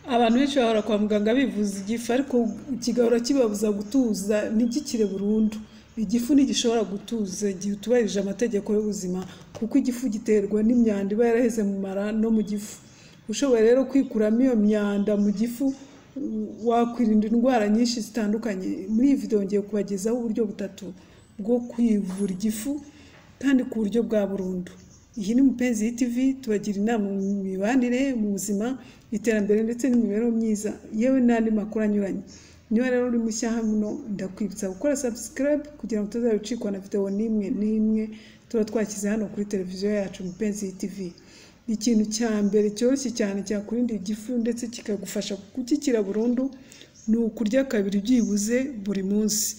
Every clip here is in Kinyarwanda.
Abantu benshi bahora kwa muganga bivuza igifu ariko kigahora kibabuza gutuza ntigikire burundu. Igifu ntigishobora gutuza igihe utubahirije amategeko y'ubuzima kuko igifu giterwa n'imyanda iba yaraheze mu mara no mu gifu. Ushoboye rero kwikuramo iyo myanda mu gifu wakwirinda indwara nyinshi zitandukanye. Muri iyi video ngiye kubagezaho uburyo butatu bwo kwivura igifu kandi ku buryo bwa burundu. Iyi ni Mupenzi TV tubagira inama mu mibanire, mu buzima, iterambere ndetse n'imibereho myiza yewe n'andi makuru anyuranye. Niba rero uri mushya hano ndakwibutsa gukora subscribe kugira ngo utazabicikwa na video n'imwe n'imwe tuba twashyize hano kuri televiziyo yacu Mupenzi TV. Ikintu cya mbere cyoroshye cyane cyakurinda igifu ndetse kikagufasha gukikira burundu ni ukurya kabiri byibuze buri munsi.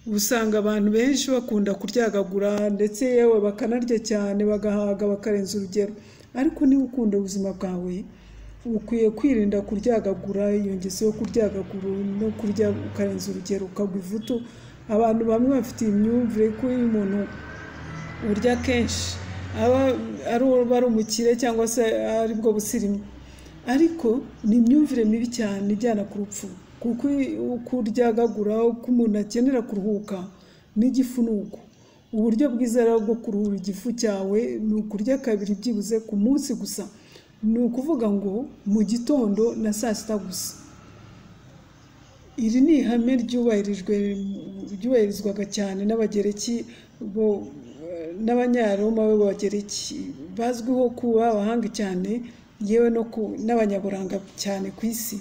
Usanga abantu benshi bakunda kuryagagura ndetse yewe bakanarya cyane bagahaga bakarenza urugero. Ariko niba ukunda ubuzima bwawe ukwiye kwirinda kuryagagura iyo ngeso yo kuryagagura no kurya ukarenza urugero ukagwa ivutu. Abantu bamwe bafite iyi myumvire ko iyo umuntu urya kenshi aba ari umukire cyangwa se aribwo busirimu. Ariko ni imyumvire mibi cyane ijyana ku rupfu kuko uko uryagagura uko umuntu akenera kuruhuka n'igifu ni uko. Uburyo bwiza rero bwo kuruhura igifu cyawe ni ukurya kabiri byibuze ku munsi gusa. Ni ukuvuga ngo mu gitondo na saa sita gusa. Iri ni ihame ryubahirijwe ryubahirizwaga cyane n'abagereki bo n'abanyaroma b'abagereki bazwiho kuba abahanga cyane yewe no n'abanyaburanga cyane ku isi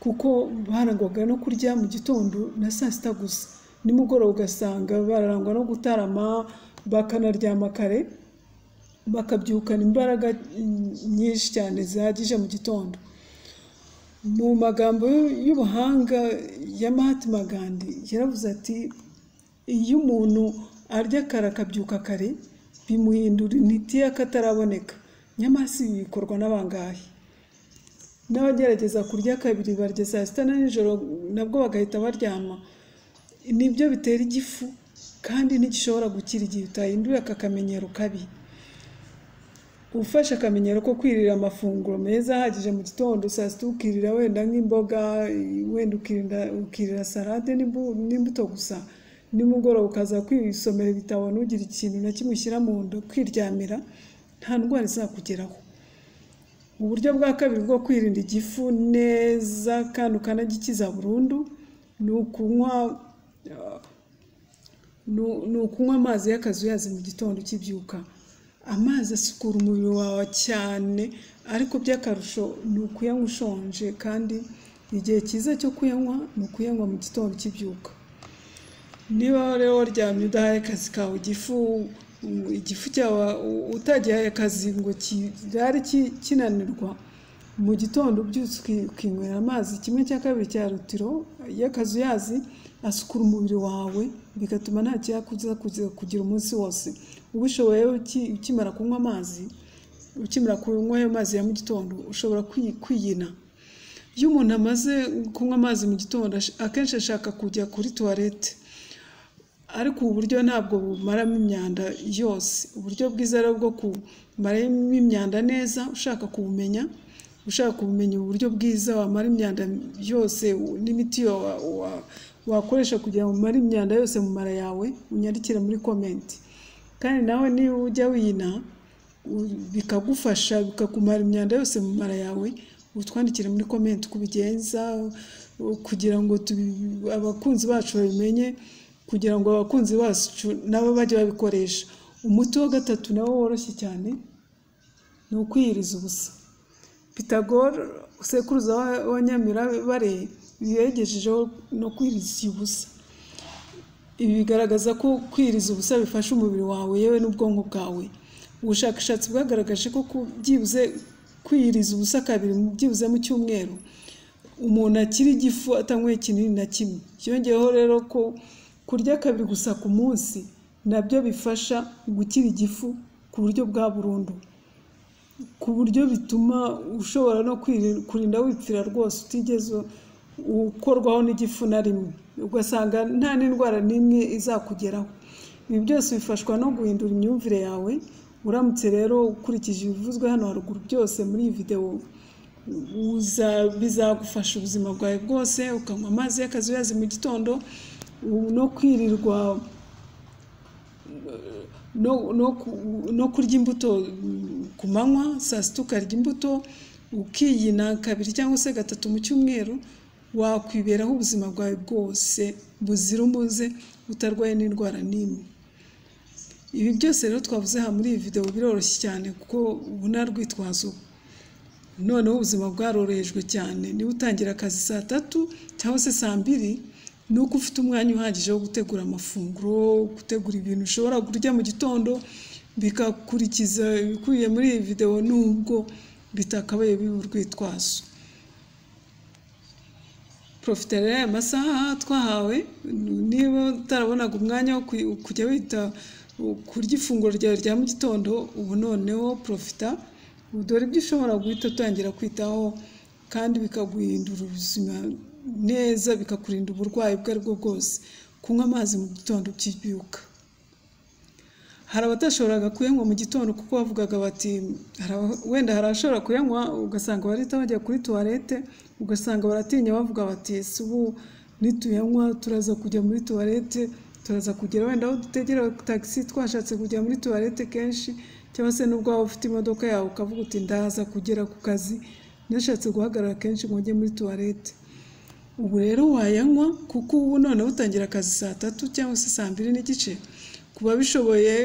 kuko barangwaga no kurya mu gitondo na saa sita gusa nimugoroba ugasanga bararangwa no gutarama bakanaryama kare bakabyukana imbaraga nyinshi cyane zihagije mu gitondo mu magambo y'ubuhanga ya Mahatma Gandhi yaravuze ati iyo umuntu arya kare akabyuka kare bimuhindura intiti y'akataraboneka nyamara si bikorwa n'abangahe n'abagerageza kurya kabiri barya saa sita na nijoro nabwo bagahita baryama nibyo bitera igifu kandi ntigishobora gukira igihe utahinduye aka kamenyero kabi ufashe akamenyero ko kwirira amafunguro meza ahagije mu gitondo saa sita ukirira wenda nk'imboga wenda ukirira salade n'imbuto gusa nimugoroba ukaza kwisomera ibitabo ntugire ikintu na kimwe ushyira mu nda kwiryamira nta ndwara izakugeraho uburyo bwa kabiri bwo kwirinda igifu neza kandi ukanagikiza burundu ni ukunywa ni ukunywa amazi y'akazuyazi mu gitondo ukibyuka amazi asukura umubiri wawe cyane ariko by'akarusho ni ukuyanywa ushonje kandi igihe cyiza cyo kuyanywa ni ukuyanywa mu gitondo ukibyuka niba rero waryamye udahaye akazi kawe igifu igifu cyawe utagihaye akazi ngo kirare kinanirwa mu gitondo ubyutse ukinywera amazi kimwe cya kabiri cya rutiro y'akazuyazi asukura umubiri wawe bigatuma nta kiyakuza kugira umunsi wose ubishoboye ukimara kunywa amazi ukimara kunywa ayo mazi ya mu gitondo ushobora kwiyina iyo umuntu amaze kunywa amazi mu gitondo akenshi ashaka kujya kuri tuwarete ariko ubu buryo ntabwo bumaramo imyanda yose uburyo bwiza rero bwo kumaramo imyanda neza ushaka kubumenya ushaka kumenya uburyo bwiza wamara imyanda yose n'imiti wakoresha kugira ngo umare imyanda yose mu mara yawe unyandikire muri komenti kandi nawe niba ujya wina bikagufasha bikakumara imyanda yose mu mara yawe utwandikire muri komenti uko ubigenza kugira ngo abakunzi bacu babimenye kugira ngo abakunzi bacu nabo bajye babikoresha umuti wa gatatu nawo woroshye cyane ni ukwiyiriza ubusa pitagore usekuruza wa nyamirabare yegejejeho no kwiriza ubusa ibi bigaragaza ko kwiriza ubusa bifasha umubiri wawe yewe n'ubwonko bwawe ubushakashatsi bwagaragaje ko byibuze kwiriza ubusa kabiri byibuze mu cyumweru umuntu akiri igifu atanyweye ikinini na kimwe byongeyeho rero ko kurya kabiri gusa ku munsi nabyo bifasha gukira igifu ku buryo bwa burundu ku buryo bituma ushobora no kurinda wipfira rwose utigeze ukorwaho n'igifu na rimwe ugasanga nta n'indwara n'imwe izakugeraho ibi byose bifashwa no guhindura imyumvire yawe uramutse rero ukurikije ibivuzwe hano haruguru byose muri iyi videwo uza- bizagufasha ubuzima bwawe bwose ukanywa amazi y'akazuyazi mu gitondo u- no kwirirwa no, no, ku- no kurya imbuto mm, ku manywa saa sita ukarya imbuto ukiyina kabiri cyangwa se gatatu mu cyumweru wakwiberaho ubuzima bwawe bwose buzira umuze utarwaye n'indwara n'imwe ibi byose rero twavuze aha muri iyi videwo biroroshye cyane kuko ubu nta rwitwazo noneho ubuzima bwarorohejwe cyane niba utangira akazi saa tatu cyangwa se saa mbiri ni uko ufite umwanya uhagije wo gutegura amafunguro gutegura ibintu ushobora kurya mu gitondo bikakurikiza ibikubiye muri iyi videwo nubwo bitakabaye biba urwitwazo porofitera y'aya masaha twahawe niba utarabonaga umwanya wo kuy- kujya wita kurya ifunguro ryawe rya mu gitondo ubu noneho porofita dore ibyo ushobora guhita utangira kwitaho kandi bikaguhindura ubuzima neza bikakurinda uburwayi ubwo ari bwo bwose kunywa amazi mu gitondo ukibyuka hari abatashoboraga kuyanywa mu gitondo kuko bavugaga bati hari aba- wenda hari abashobora kuyanywa ugasanga barahita bajya kuri tuwarete ugasanga baratinya bavuga bati ese ubu nituyanywa turaza kujya muri tuwarete turaza kugera wenda aho dutegera tagisi twashatse kujya muri tuwarete kenshi cyangwa se n'ubwo waba ufite imodoka yawe ukavuga uti ndaza kugera ku kazi nashatse guhagarara kenshi ngo njye muri tuwarete ubu rero wayanywa kuko ubu noneho utangira akazi saa tatu cyangwa se saa mbiri n'igice kuba bishoboye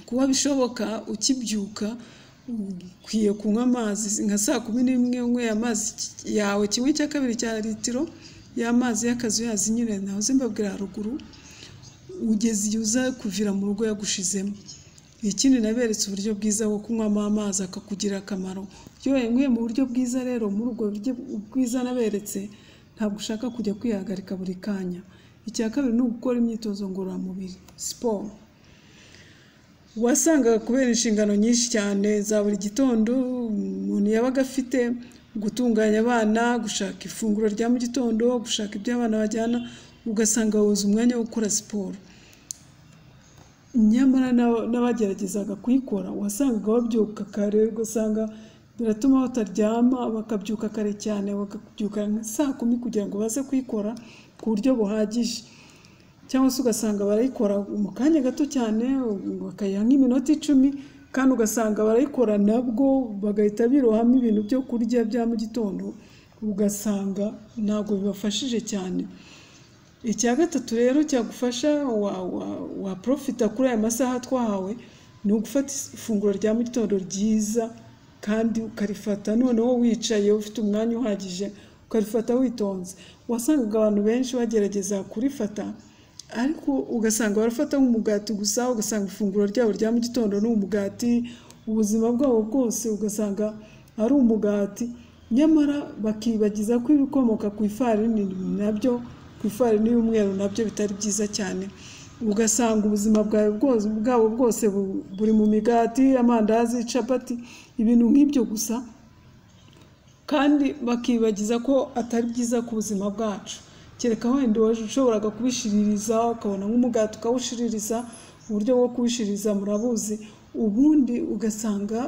kuba bishoboka ukibyuka ukwiye kunywa amazi nka saa kumi n'imwe unyweye amazi yawe kimwe cya kabiri cya litiro y'amazi y'akazuyazi nyine nahoze mbabwira haruguru ugeze igihe uza kuvira mu rugo yagushizemo ikindi naberetse uburyo bwiza bwo kunywamo amazi akakugira akamaro iyo wayanyweye mu buryo bwiza rero muri ubwo buryo bwiza naberetse ntabwo ushaka kujya kwihagarika buri kanya icya kabiri ni ugukora imyitozo ngororamubiri siporo wasangaga kubera inshingano nyinshi cyane za buri gitondo umuntu yabaga afite gutunganya abana gushaka ifunguro rya mu gitondo gushaka ibyo abana bajyana ugasanga wabuze umwanya wo gukora siporo nyamara n'aba- n'abageragezaga kuyikora wasangaga babyuka kare ugasanga biratuma bataryama bakabyuka kare cyane bakabyuka nka saa kumi kugira ngo baze kuyikora ku buryo buhagije cyangwa se ugasanga barayikora mu kanya gato cyane bakayiha nk'iminota icumi kandi ugasanga barayikora nabwo bagahita birohamo ibintu byo kurya bya mu gitondo ugasanga ntabwo bibafashije cyane icya gatatu rero cyagufasha wa- wa- waprofita kuri aya masaha twahawe ni ugufata ifunguro rya mu gitondo ryiza kandi ukarifata noneho wicaye ufite umwanya uhagije ukarifata witonze wasangaga abantu benshi bagerageza kurifata ariko ugasanga barafata nk'umugati gusa ugasanga ifunguro ryabo rya mu gitondo ni umugati ubuzima bwabo bwose ugasanga ari umugati nyamara bakibagiza ko ibikomoka ku ifarini nabyo ku ifarini y'umweru nabyo bitari byiza cyane ugasanga ubuzima bwawe bwose bwabo bwose bu- buri mu migati amandazi capati ibintu nk'ibyo gusa kandi bakibagiza ko atari byiza ku buzima bwacu kereka wenda uwaje ushoboraga kubishiririza ukabona nk'umugati ukawushiririza uburyo bwo kuwushiririza murabuzi ubundi ugasanga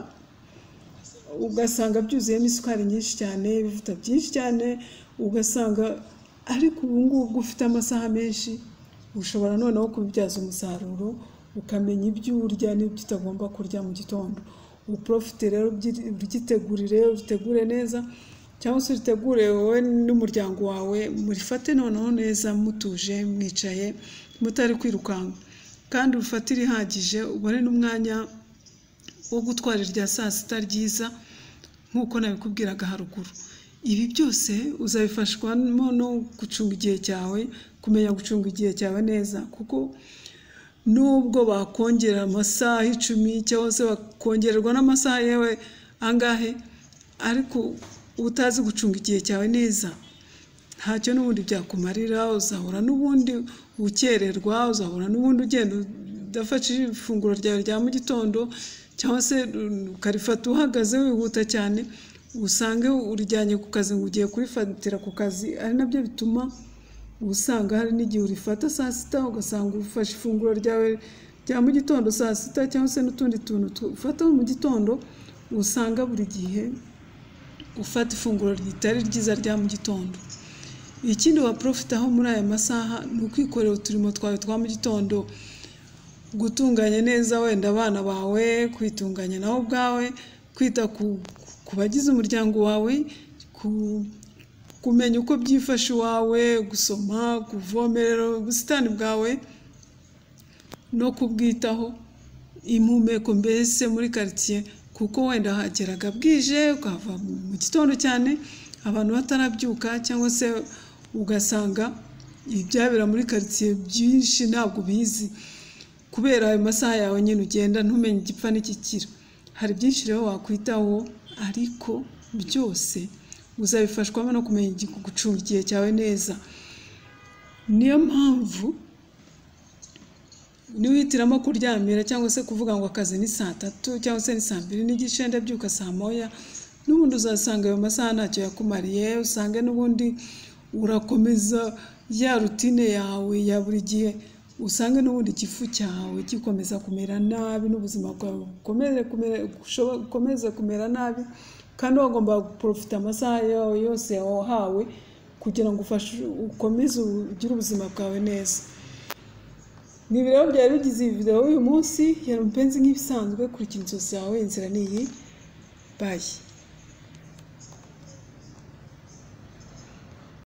ugasanga byuzuyemo isukari nyinshi cyane ibivuta byinshi cyane ugasanga ariko ubu ngubu ufite amasaha menshi ushobora noneho kubibyaza umusaruro ukamenya ibyo urya n'ibyo utagomba kurya mu gitondo uporofite rero ubyi- ubyitegurire ubitegure neza cyangwa se uritegure wowe n'umuryango wawe murifate noneho neza mutuje mwicaye mutari kwirukanka kandi urufate irihagije ubone n'umwanya wo gutwara irya saa sita ryiza nk'uko nabikubwiraga haruguru ibi byose uzabifashwamo no gucunga igihe cyawe kumenya gucunga igihe cyawe neza kuko nubwo bakongera amasaha icumi cyangwa se bakongererwa n'amasaha yewe angahe ariko utazi gucunga igihe cyawe neza ntacyo n'ubundi byakumarira uzahora n'ubundi ukererwa uzahora n'ubundi ugenda udafashe ifunguro ryawe rya mu gitondo cyangwa se ukarifata uhagaze wihuta cyane usange urijyanye ku kazi ngo ugiye kurifatira ku kazi ari nabyo bituma usanga hari n'igihe urifata saa sita ugasanga ufashe ifunguro ryawe rya mu gitondo saa sita cyangwa se n'utundi tuntu tu- ufata mu gitondo usanga buri gihe ufata ifunguro ritari ryiza rya mu gitondo ikindi waporofitaho muri aya masaha ni ukwikorera uturimo twawe twa mu gitondo gutunganya neza wenda abana bawe kwitunganya nawe ubwawe kwita ku ku bagize umuryango wawe ku- kumenya uko byifashe iwawe gusoma kuvomerera ubusitani bwawe no kubwitaho impumeko mbese muri karitsiye kuko wenda hageraga bwije ukahava mu gitondo cyane abantu batarabyuka cyangwa se ugasanga ibyabera muri karitsiye byinshi ntabwo ubizi kubera ayo masaha yawe nyine ugenda ntumenye igipfa n'ikikira hari byinshi rero wakwitaho ariko byose uzabifashwamo no kumenya igi- gucunga igihe cyawe neza niyo mpamvu niwihitiramo kuryamira cyangwa se kuvuga ngo akazi ni saa tatu cyangwa se ni saa mbiri n'igice ndabyuka saa moya n'ubundi uzasanga ayo masaha ntacyo yakumariye usange n'ubundi urakomeza ya rutine yawe ya buri gihe usange n'ubundi igifu cyawe gikomeza kumera nabi n'ubuzima bwawe bukomeze kumera, bushobo- bukomeze kumera nabi kandi wagomba guporofita amasaha yawe yose wahawe kugira ngo ufashe ukomeze ugire ubuzima bwawe neza ni ibiraro byari bigize iyi video y'uyu munsi yari umupenzi nk'ibisanzwe kurikira inzozi zawe inzira ni iyi bayi